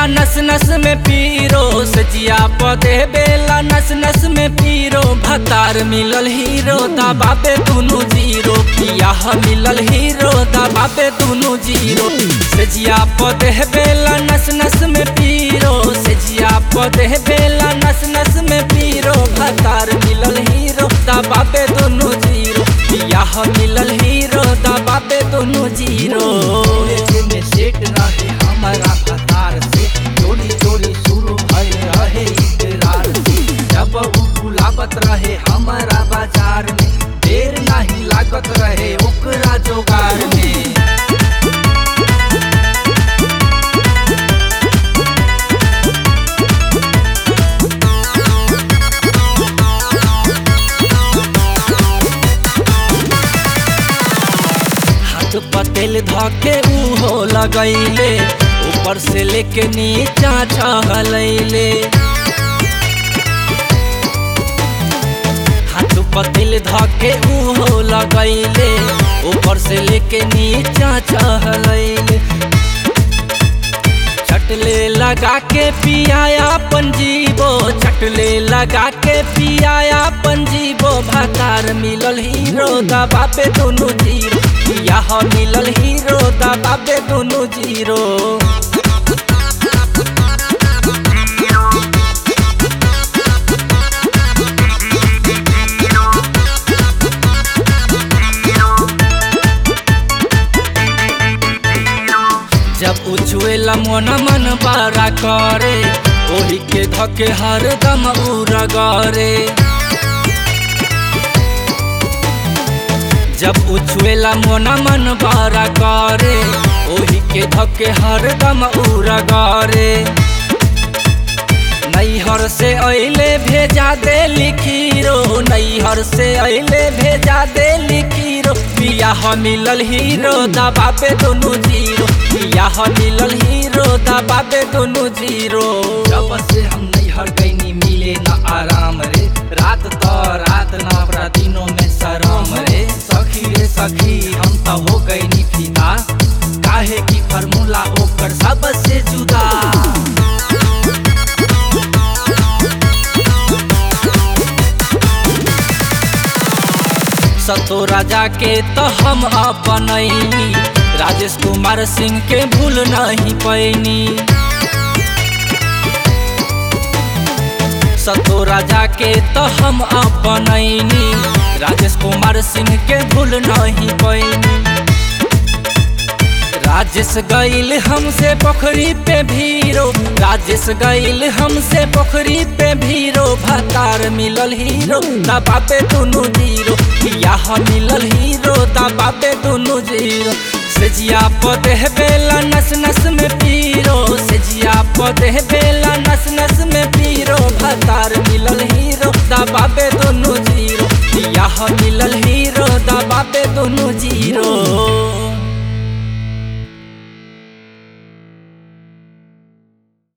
बेला नस नस में पीरो सजिया पदे बेला नस नस में पीरो भतार मिलल हीरो दबाबे दुनु जीरो पियाह मिलल हीरो दबाबे दुनु जीरो सजिया पदे बेला नस नस में पीरो सजिया पदे बेला नस नस में पीरो भतार मिलल हीरो दबाबे दुनु जीरो पियाह मिलल हीरो दबाबे दुनु जीरो में सेट रहे हमारा कतार से चोरी चोरी शुरू भय रहे इकरार से जब उ बुलावत रहे हमारा बाजार में देर नहीं लागत रहे ओकरा जोगार में हाथ पतेल धके उहो लगैले ऊपर से लेके नीचा चहलैले हाथ पतेल धके उहो लगैले ऊपर से लेके नीचा चहलैले चटले लगा के पियाया पंजीबो चटले लगा के पियाया पंजीबो भातार मिलल हीरो दबाबे दोनों जीरो पिया मिलल हीरो दबाबे दोनों जीरो जब उछुएला मन मन बारा करे ओही के धके हरदम उरगरे जब उछुएला मन मन बारा करे ओही के धके हरदम उरगरे नैहर से अइले भेजा दे लिखीरो नैहर से अइले भेजा दे लिखीरो पिया मिलल हीरो दबाबे दोनों जीरो पिया मिलल हीरो दबाबे दोनों जीरो जब से हम नैहर गईनी मिले न आराम रे रात तो रात न अपना दिनों में शराम रे सखी रे सखी हम तो हो गईनी फिदा काहे की फार्मूला ओकर सबसे जुदा सतो राजा के तो हम अपनैनी राजेश कुमार सिंह के भूल नहीं पैनी सतो राजा के तो हम अपनैनी राजेश कुमार सिंह के भूल नहीं पैनी राजेश गईल हमसे पोखरी पे भीरो राजेश गईल हमसे पोखरी पे भीरो भतार मिलल हीरो दबाबे दोनों जीरो पियाह मिलल हीरो दबाबे दोनों जीरो सेजिया पदे बेला नस नस में पीरो सेजिया पदे बेला नस नस में पीरो भतार मिलल हीरो दबाबे दोनों जीरो पियाह मिलल हीरो दबाबे दोनों जीरो